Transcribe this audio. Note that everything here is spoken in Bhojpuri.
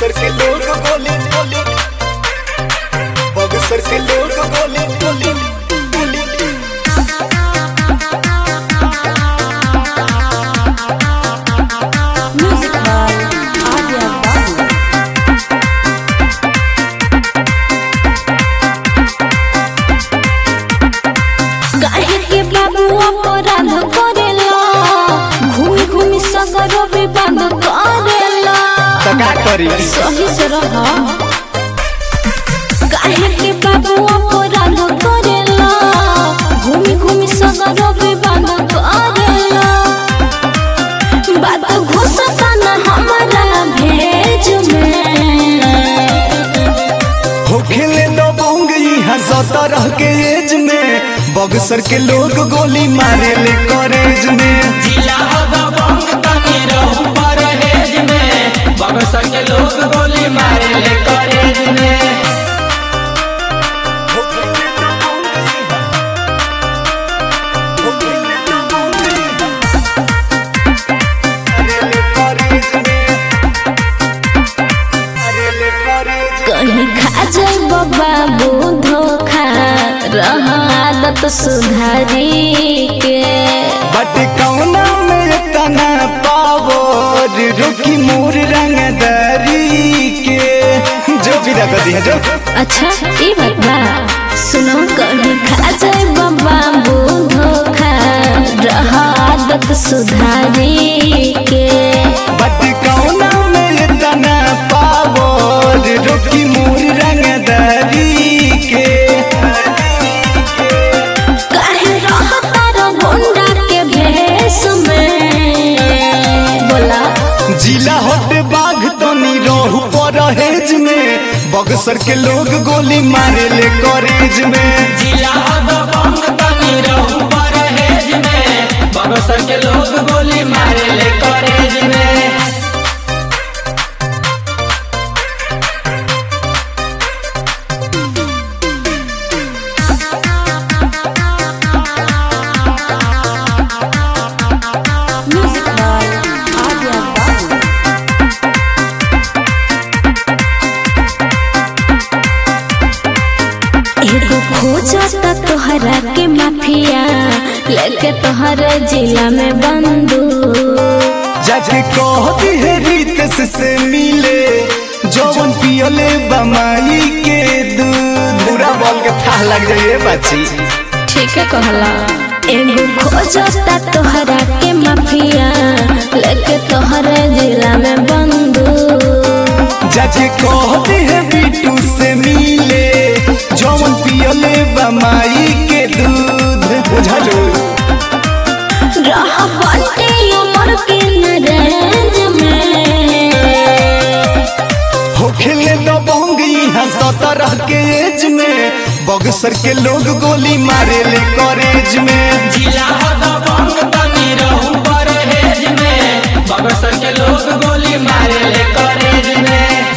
बक्सर के लोग गोली गोली बक्सर के लोग गोली गोली गोली Music by Adya Babu. काहे के बाबू अपराध करेला घूमी घूमी सगर विवाद करेला तो का करी सही से रह काहे के बाबू अपराध करेला घूमी घूमी सगर विवाद करेला बात घुसता ना हमारा भेज में हो खेले दो बोंग यहाँ सत्रह के एज में बक्सर के लोग गोली मारे ले कॉलेज में जिला दबंग तनी रहू परहेज में बक्सर के लोग गोली मारे ले कॉलेज में हो खेले दो बोंग यहाँ। हो खेले दो बोंग यहाँ। अरे ले कॉलेज में। अरे ले कॉलेज में। कहीं खा जाए बाबू धोखा रह आदत सुधारी के बट कौना में तना पावर रुकी मोर रंगदारी के जो विदा कर दिया जो अच्छा ये बात बा सुनो कहीं खा जाए बाबू धोखा रह आदत सुधारी के बट कौना में तना पावर रुकी मोर रंगदारी के काहे रहता रो गुंडा के भेष में बोला जिला हट बाघ तनी रहू परहेज में बक्सर के लोग गोली मारे ले कॉलेज में जिला दबंग तनी रहू परहेज में बक्सर के लोग गोली मारे ले कॉलेज में Music by Adya Babu. एगो खोजता तोहरा के माफिया लेके तोहरे जिला में बंदू जाके कहती है रितेश से मिले जौन पियले बमाई के दूध पूरा बॉल के था लग जाइए बच्ची ठीक है कहला एगो खोजता तोहरा के माफिया लेके तोहरे जिला में बंदू जाके कहती है बिटू से मिले जौन पियले बमाई के दूध बुझलो रह बाटे उमर के नरेंज में हो खेले दो बोंग यहाँ सत्रह के एज में बक्सर के लोग गोली मारे ले कॉलेज में जिला दबंग तनी रहू परहेज में बक्सर के लोग गोली मारे ले कॉलेज में